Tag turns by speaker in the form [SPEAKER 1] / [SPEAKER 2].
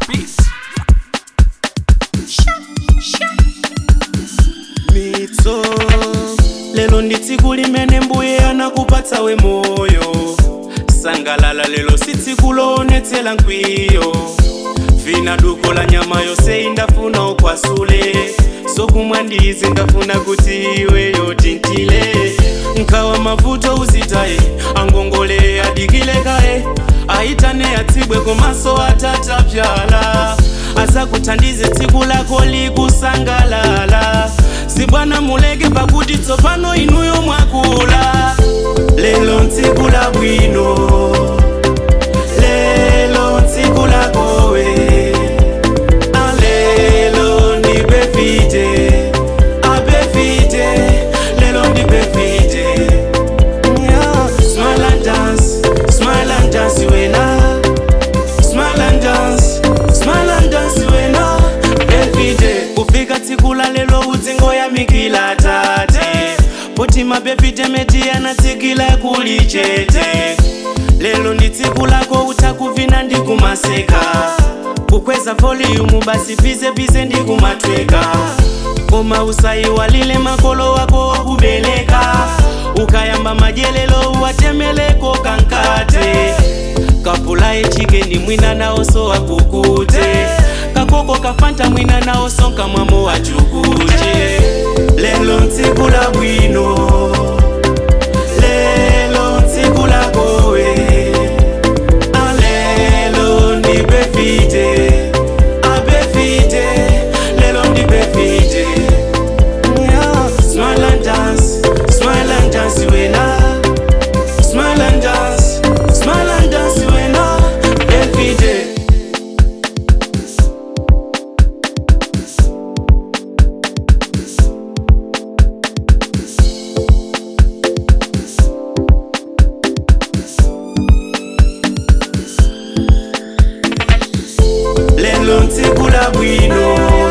[SPEAKER 1] Peace.
[SPEAKER 2] mitso lelo ndi tsiku limene mbuye anakupatsa we moyo sangalala lelo si tsiku loonetsera nkwiyo vina duko la nyama yonse indafuna ukwasule sokumwa ndizi ndafuna kuti iweyo tintile nkawa mavuto uzitaye angongole adikile kaye aitane atsibwe komaso atatapyala azakuthandize tsiku lako likusangalala sibwana muleke pakuti tsopano inuyo mwakula lelo ntsiku la bwino lelo ntsiku lakowe alelo ndi befite abefite lelo ndi befite yeah. smile and dance smile and dance wena smile and dance smile and dance wena befite kufika tsiku la lelo udzingo yamikila tate poti mabefite meti yanatsikila kuli chete lelo ndi tsiku lako utakuvina ndi kumaseka kukweza volume basi pize pize ndi kumatweka koma usayiwalile makolo wako wakubeleka ukayamba majelelo watemeleko kankate kapulaye chikeni mwina naoso wakukute kakoko kafanta mwina naoso nkamwamo wachukute lelo ntsiku la bwino lelo ntsiku lakowe alelo ndi befite abefite lelo ndi befite yeah. smile and dance smile and dance wena smile and dance smile and dance wena befite lelo ntsiku la bwino